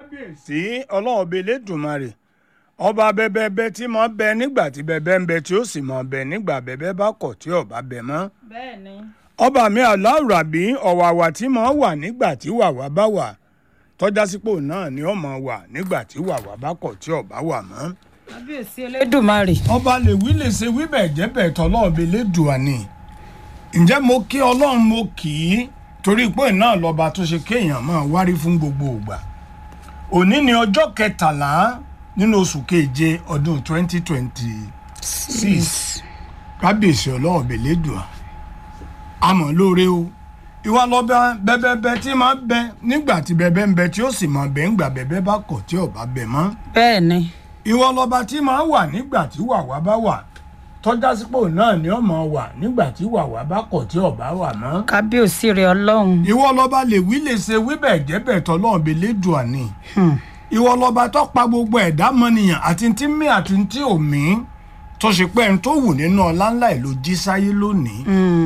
kábíyèsí ọlọ́run ọba elédùnmarè ọba bẹbẹbẹ tí mo bẹ nígbà tí bẹbẹ ń bẹ tí ó sì mọ bẹ nígbà bẹbẹ bá kọ̀ tí ọba bẹ mọ́ bẹ́ẹ̀ ni. ọba mi aláwùrábí ọ̀wàwà tí mo wà nígbà tí wàwà bá wà tọ́já sípò náà ni ó mọ̀ wà nígbà tí wàwà bá kọ̀ tí ọba wà mọ́ kábíyèsí elédùnmarè. ọba lè wí lè ṣe wí bẹ́ẹ̀ jẹ́ bẹ́ẹ̀ tọ́lọ́run ọba elédùà ni ǹjẹ́ mo kí ọlọ́run mo kì í torí pé náà lọ́ba tó ṣe kéèyàn máa wárí fún gbogbo ìgbà òní ni ọjọ́ kẹtàlá nínú oṣù keje ọdún twenty twenty six kábíyèsí ọlọ́run bẹ̀lẹ́dùà àmọ́ lóore o ìwà lọ́ba bẹ́bẹ́bẹ́ tí máa bẹ nígbà tí bẹ́bẹ́ ń bẹ tí ó sì máa bẹ ńgbà bẹ́bẹ́ bá kọ̀ tí ọba bẹ mọ́ bẹ́ẹ̀ ni. ìwọ lọ́ba tí máa wà nígbà tí wàwá bá wà tọ́já sípò náà ni ó máa wà nígbà tí wàwá bá kọ̀ tí ọba wà mọ́ kábíyèsí rẹ ọlọ́run. ìwọ lọba lè wí lè ṣe wí bẹ́ẹ̀ jẹ́ bẹ́ẹ̀ tọ́lọ́run bẹ lẹ́dùà ni ìwọ lọba tó pa gbogbo ẹ̀dá mọ́nìyàn àti tí mí àti tí ò mí tó ṣe pé ẹni tó wù nínú ọlá ńlá ẹ̀ ló jí sáyé lónìí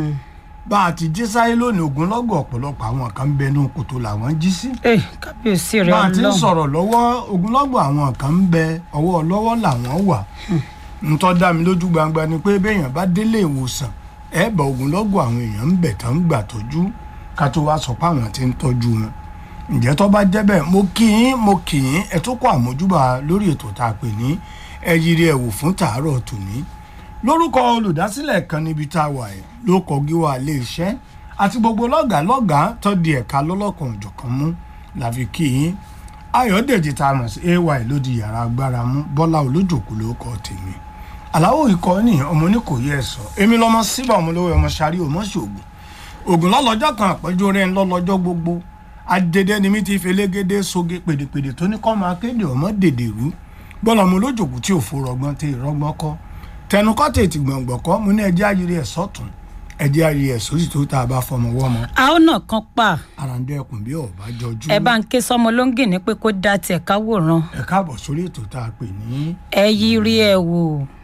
bá a ti jí sáyé lónìí ogunlọ́gọ̀ ọ̀pọ̀lọpọ̀ àwọn kan ń bẹnu kòtò làwọn jí sí ẹ kábíyèsí rẹ bá a ti ń ọlọ́run. sọ̀rọ̀ lọ́wọ́ ogunlọ́gọ̀ àwọn kan ń bẹ ọwọ́ lọ́wọ́ làwọn wà ntọ́ dá mi lójú gbangba ni pé béèyàn bá délé ìwòsàn ẹ bá ogunlọ́gọ̀ àwọn èèyàn ń bẹ̀ tán ń gbà tọ́jú ká tó wá sọ pé àwọn ti ń tọ́jú wọn ǹjẹ́ tó bá jẹ́ bẹ́ẹ̀ mo kì í mo kì í ẹ tó kọ́ àmójúbà lórí ètò tá a pè ní ẹ yiri ẹ wò fún tàárọ̀ tòní lórúkọ olùdásílẹ̀ kan níbi tá a wà ẹ̀ ló kọjú wa ilé iṣẹ́ àti gbogbo lọ́gàá lọ́gàá tó di ẹ̀ka lọ́lọ́kan òjọ̀kan mú làfi kí yín ayọ̀dèjì tá a mọ̀ sí ay ló di yàrá agbára mú bọ́lá olójòkú ló kọ́ tèmi àláwọ̀ ikọ̀ ní ọmọ oníkòyí ẹ̀ sọ èmi lọ́mọ síbà ọmọ olówó ọmọ sáré ọmọ ṣògùn ògùn lọ́lọ́jọ́ kan àpẹ́jọ rẹ̀ ń lọ́lọ́jọ́ gbogbo adédé ni mi ti felégédé soge pèdèpèdè tó ní kọ́ máa kéde ọmọ dèdè rú bọ́lá ọmọ olójòkú tí ò fò rọgbọ́n tí ìrọgbọ́n kọ́ tẹnukọ́ tètè gbọ̀ngbọ̀n kọ́ mo ní ẹjẹ́ ayiri ẹ̀ sọ́tún ẹjẹ́ ayiri ẹ̀ sósì tó tá a bá fọmọ wọ́mọ a ó nà kan pa àràǹdẹ ẹkùn bí ọba jọjú ẹ bá ń ké sọmọ lóńgì ní pé kó dá tiẹ̀ káwòrán ẹ káàbọ̀ sórí ètò tá a pè ní ẹ yí rí ẹ wò